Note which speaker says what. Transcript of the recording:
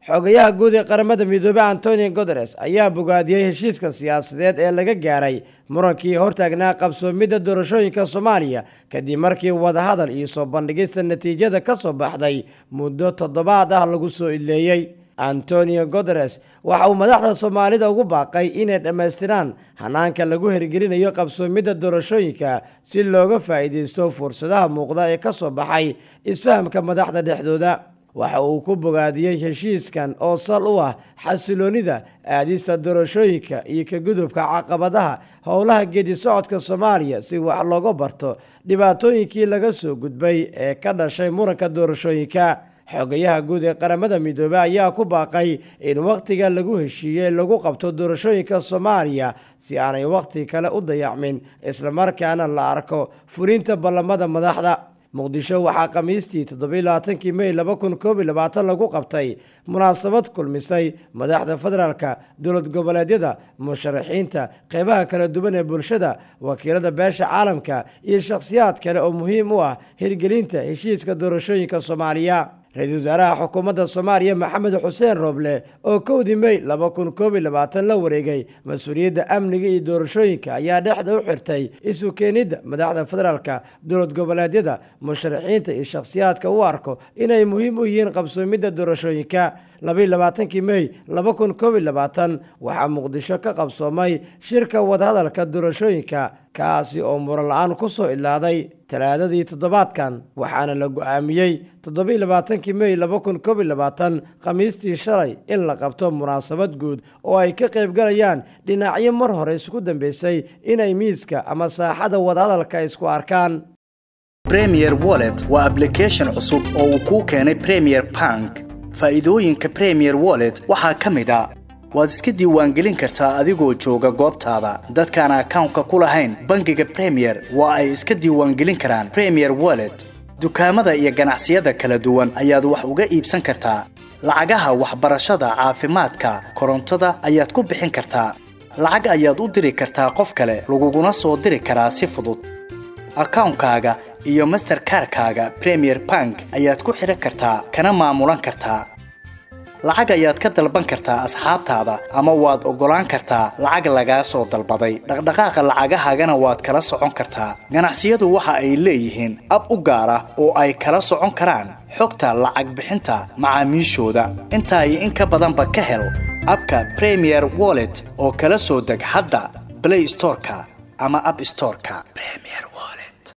Speaker 1: xogayaha guud ee qaramada midoobey antonio guteres ayaa bogaadiyey heshiiska siyaasadeed ee laga gaaray murankii hortaagnaa qabsoomidda doorashooyinka soomaaliya kadib markii wadahadal iyo soo bandhigista natiijada ka soo baxday muddo toddobaad ah lagu soo idleeyey antonio guteres waxa uu madaxda soomaalida ugu baaqay inay dhammaystiraan hanaanka lagu hirgelinayo qabsoomidda doorashooyinka si looga faa'iidaysto fursadaha muuqda ee ka soo baxay isfahamka madaxda dhexdooda waxa uu ku bogaadiyey heshiiskan oo sal u ah xasiloonida aadista doorashooyinka iyo ka gudubka caqabadaha howlaha geedi socodka soomaaliya si wax looga barto dhibaatooyinkii laga soo gudbay ee ka dhashay muranka doorashooyinka xogayaha guud ee qaramada midoobey ayaa ku baaqay in wakhtiga lagu heshiiyey lagu qabto doorashooyinka soomaaliya si aanay wakhti kale u dayacmin islamarkaana la arko fulinta ballamada madaxda muqdisho waxaa khamiistii toddobailabaatankii mey laba kun koob iyo labaatan lagu qabtay munaasabad kulmisay madaxda federaalka dowlad goboleedyada musharaxiinta qeybaha kala duwan ee bulshada wakiilada beesha caalamka iyo shakhsiyaad kale oo muhiim u ah hirgelinta heshiiska doorashooyinka soomaaliya ra-iisul wasaaraha xukuumadda soomaaliya maxamed xuseen rooble oo kowdii mey laba kun koob iyo labaatan la wareegay mas-uuliyadda amniga iyo doorashooyinka ayaa dhexda u xirtay isu keenidda madaxda federaalka dowlad goboleedyada musharaxiinta iyo shakhsiyaadka u arko inay muhiim u yihiin qabsoomidda doorashooyinka labaiyo labaatankii mey laba kun koob iyo labaatan waxaa muqdisho ka qabsoomay shirka wadahadalka doorashooyinka kaasi oo muran la-aan ku soo idlaaday talaadadii toddobaadkan waxaana la go-aamiyey toddobaiyo labaatankii mey laba kun koob iyo labaatan khamiistii shalay in la qabto munaasabad guud oo ay ka qaybgalayaan dhinacyo mar hore isku dambeysay inay miiska ama saaxada wadahadalka isku arkaan
Speaker 2: premier wallet waa ablication cusub oo uu kuu keenay premier bank faa'iidooyinka premier wallet waxaa ka mid a waad iska diiwaangelin kartaa adigoo jooga goobtaada dadkaan akawnka ku lahayn bangiga premier waa ay iska diiwaangelin karaan premier wallet dukaamada iyo ganacsiyada kala duwan ayaad wax uga iibsan kartaa lacagaha waxbarashada caafimaadka korontada ayaad ku bixin kartaa lacag ayaad u diri kartaa qof kale laguguna soo diri karaa si fudud akawnkaaga iyo masterkarkaaga premier bank ayaad ku xidhan kartaa kana maamulan kartaa lacag ayaad ka dalban kartaa asxaabtaada ama waad oggolaan kartaa lacag lagaa soo dalbaday dhaqdhaqaaqa lacagahaagana waad kala socon kartaa ganacsiyadu waxa ay leeyihiin ab u gaar ah oo ay kala socon karaan xogta lacag bixinta macaamiishooda intaa iyo in ka badanba ka hel abka premier wallet oo kala soo deg hadda blay storeka ama ab storeka